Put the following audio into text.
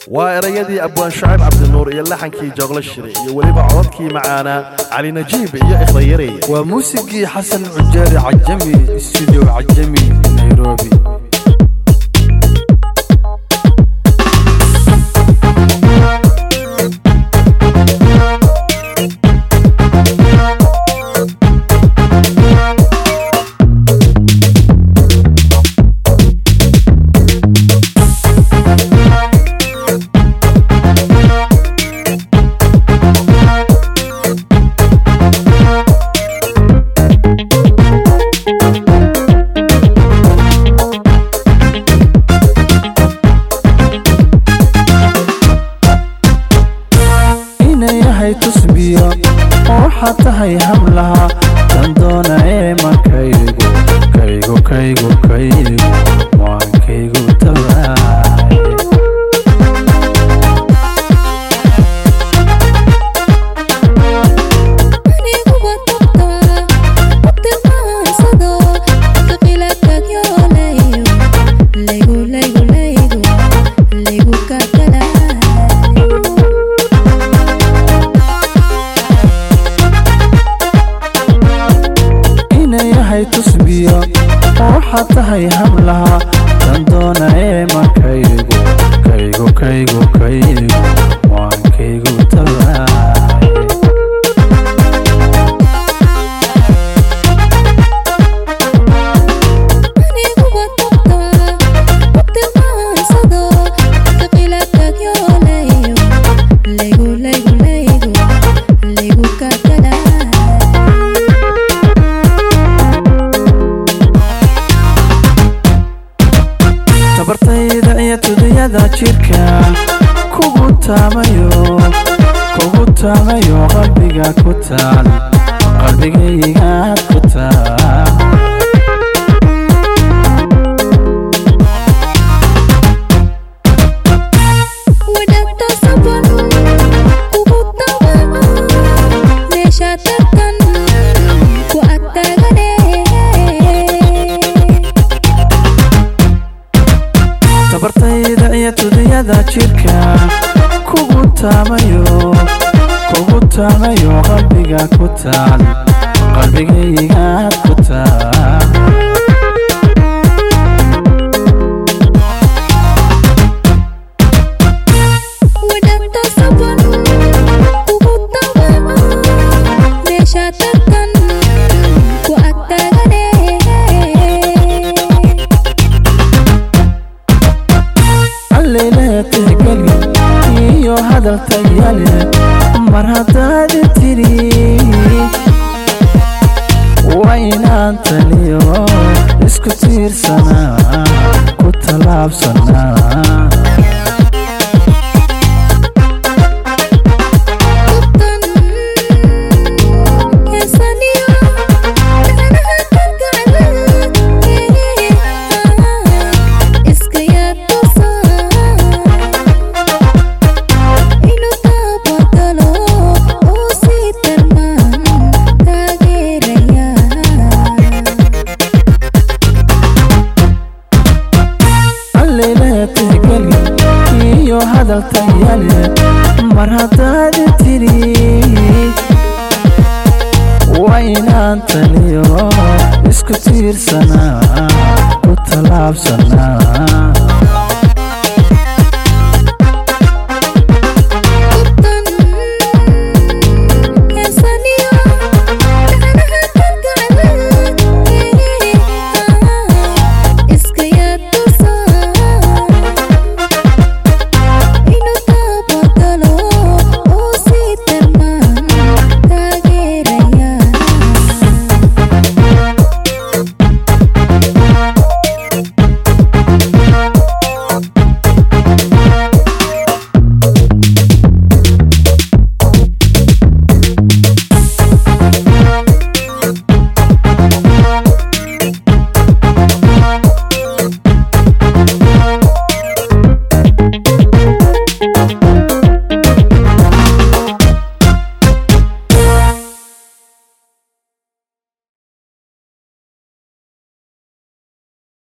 waa erayadii abwaan shacib cabdinuur iyo laxankii joogle shire iyo weliba codadkii macaanaa cali najiib iyo ikhrayarey waa muusigii xasan cujaari cajami studio cajami nairobi inayahay tusbiyo oo waxaad tahay hablaha dan doona ee makaygu kaygu kaygu kaygu waankaygu tabaay aniguba tubta utilmaansado qilatagyo laygu laygu laygu laygu laygu kakalaay inayahay tusbiyo oo waxaad tahay hablaha dan doona ee makaygu kaygu kaygu kaygu waankaygu tabaay aniguba tubta utilmaansado qilatagyo laygu laygu laygu laygu laygu kakalaay tabartayda iyo tudiyada jidhka kugu taamayo kugu taamayo qalbiga ku taal qalbigaygaad ku taal wadhagta saban kugu tabaco meesha tartan ku agtagane tabartayda iyo tudiyada jidhka kugu taamayo kugu taamayo qalbiga ku taal qalbigaygaad ku taal wadhagta saban kugu tabaco meesha tartan ku agtagane alleylehe tixgeli iyo hadal tayale mar haddaad tiri waa inaan taliyo isku tiirsanaa ku tallaabsanaa Tubtan heesaniyo danaha kalgacal iska yaa tusaa inuu taabagalo oo sii tarmaan taageeraya alleylehe tixgeli iyo hadal tayale mar haddaad tiri waa inaan taliyo isku tiirsanaa ku tallaabsanaa